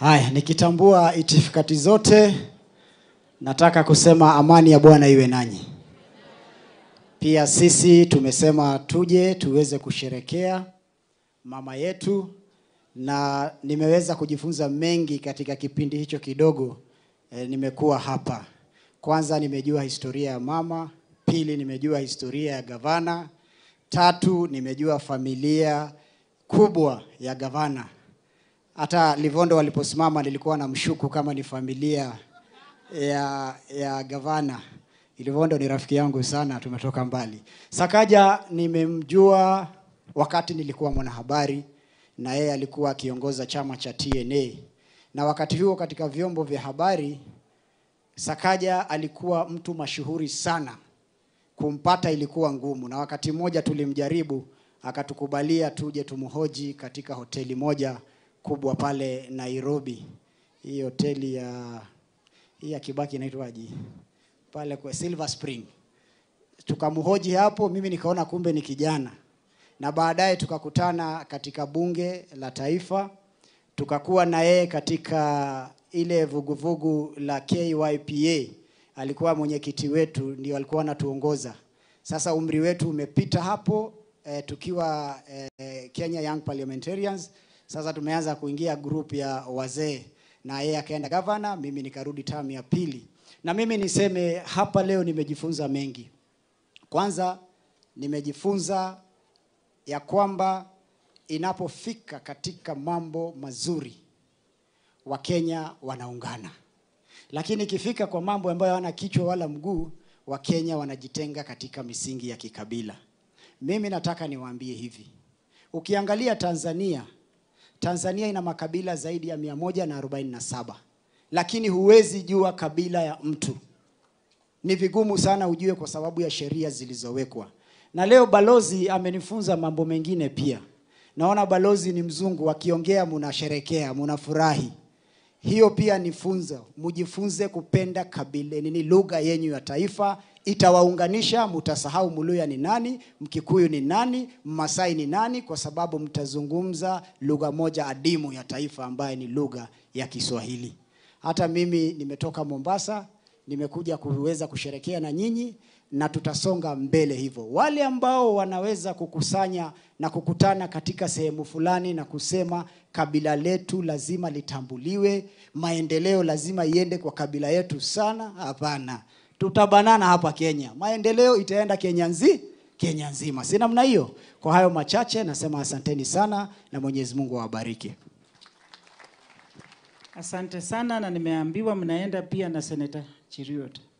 Haya, nikitambua itifakati zote, nataka kusema amani ya Bwana iwe nanyi. Pia sisi tumesema tuje tuweze kusherekea mama yetu, na nimeweza kujifunza mengi katika kipindi hicho kidogo e, nimekuwa hapa. Kwanza nimejua historia ya mama, pili nimejua historia ya gavana, tatu nimejua familia kubwa ya gavana. Hata Livondo waliposimama nilikuwa na mshuku kama ni familia ya, ya gavana. Livondo ni rafiki yangu sana, tumetoka mbali. Sakaja nimemjua wakati nilikuwa mwanahabari na yeye alikuwa akiongoza chama cha TNA, na wakati huo katika vyombo vya habari Sakaja alikuwa mtu mashuhuri sana, kumpata ilikuwa ngumu, na wakati mmoja tulimjaribu akatukubalia tuje tumhoji katika hoteli moja kubwa pale Nairobi. Hii hoteli ya hii ya Kibaki inaitwaje? Pale kwa Silver Spring. Tukamhoji hapo, mimi nikaona kumbe ni kijana, na baadaye tukakutana katika bunge la taifa, tukakuwa na yeye katika ile vuguvugu la KYPA. Alikuwa mwenyekiti wetu, ndio alikuwa anatuongoza. Sasa umri wetu umepita hapo eh, tukiwa eh, Kenya Young Parliamentarians. Sasa tumeanza kuingia group ya wazee, na yeye akaenda gavana, mimi nikarudi tamu ya pili. Na mimi niseme hapa leo nimejifunza mengi. Kwanza nimejifunza ya kwamba inapofika katika mambo mazuri Wakenya wanaungana, lakini ikifika kwa mambo ambayo hawana kichwa wala mguu, Wakenya wanajitenga katika misingi ya kikabila. Mimi nataka niwaambie hivi, ukiangalia Tanzania, Tanzania ina makabila zaidi ya mia moja na arobaini na saba lakini huwezi jua kabila ya mtu. Ni vigumu sana ujue kwa sababu ya sheria zilizowekwa. Na leo balozi amenifunza mambo mengine pia. Naona balozi ni mzungu, akiongea munasherekea, munafurahi. Hiyo pia ni funzo, mujifunze kupenda kabila nini, lugha yenyu ya taifa itawaunganisha. Mutasahau Muluya ni nani, Mkikuyu ni nani, Mmasai ni nani, kwa sababu mtazungumza lugha moja adimu ya taifa ambaye ni lugha ya Kiswahili. Hata mimi nimetoka Mombasa, nimekuja kuweza kusherekea na nyinyi na tutasonga mbele hivyo. Wale ambao wanaweza kukusanya na kukutana katika sehemu fulani na kusema kabila letu lazima litambuliwe, maendeleo lazima iende kwa kabila yetu sana, hapana. Tutabanana hapa Kenya, maendeleo itaenda Kenya nzi Kenya nzima, si namna hiyo? Kwa hayo machache nasema asanteni sana na Mwenyezi Mungu awabariki. Asante sana, na nimeambiwa mnaenda pia na Seneta Chiriot.